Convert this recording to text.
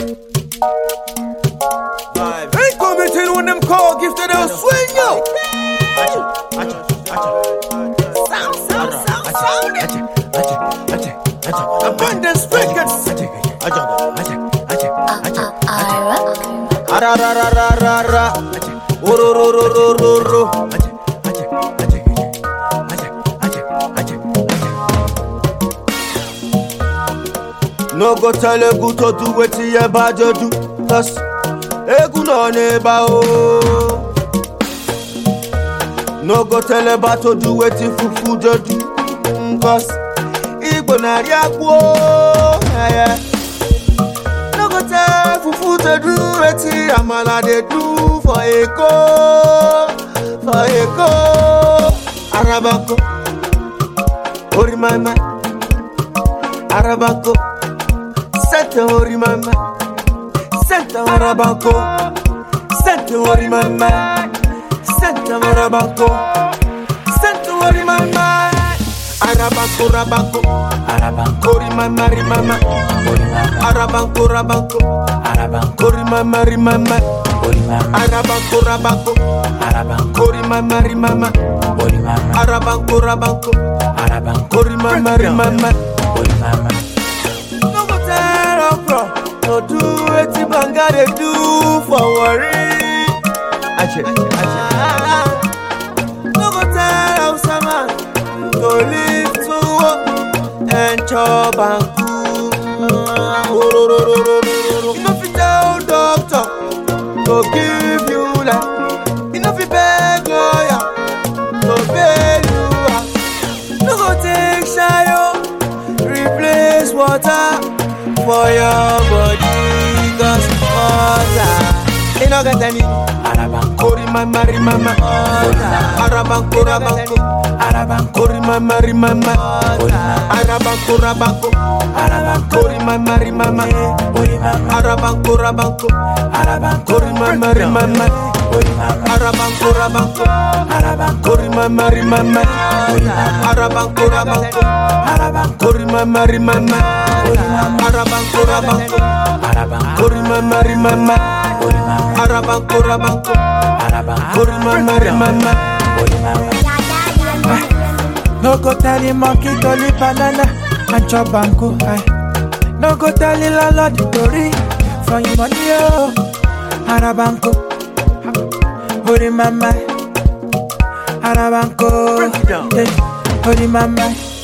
Ain't coming when them call gifted they'll swing yo. Sound, sound, sound, sound. Abundance records. Ararararara. Orororororo. No go tell Egu to do wetin your body do. Cause Egu no neighbor oh. No go tell Eba to do wetin Fufu dey do. Mm, Cause Igbo na riakwo. Yeah, yeah. No go tell Fufu to do wetin Amala dey do for Eko. For Eko. Arabako. Orimama. Arabako. Santa Orimama. Santa Arabako. Santa Orimama. Santa Arabako. Santa Orimama. Arabako Rabako. Orimama Rimama. Arabako Rabako. Orimama Rimama. Arabako Rabako. Orimama Rimama. Arabako Rabako. Orimama Rimama. No go tell okra to do wetin banga dey do for worry. Ache, ache. No go tell Hausa man to live to work and chop and cook. You no fit tell doctor to give you life. You no fit beg lawyer to bail you out. No go take shayo replace water for your body cause water e no get any kori mama ri mama arabanko rabanko kori mama ri mama arabanko rabanko kori mama ri mama arabanko rabanko kori mama ri mama arabanko rabanko kori mama ri mama arabanko rabanko kori mama ri mama arabanko rabanko kori mama ri mama arabanko rabanko kori mama ri mama No go tell the monkey to leave banana and chop banku. Aye. No go tell the landlord to read for your money. Oh. Arabanko. Hori mama. Arabanko. Break it down. Eh, Hori mama.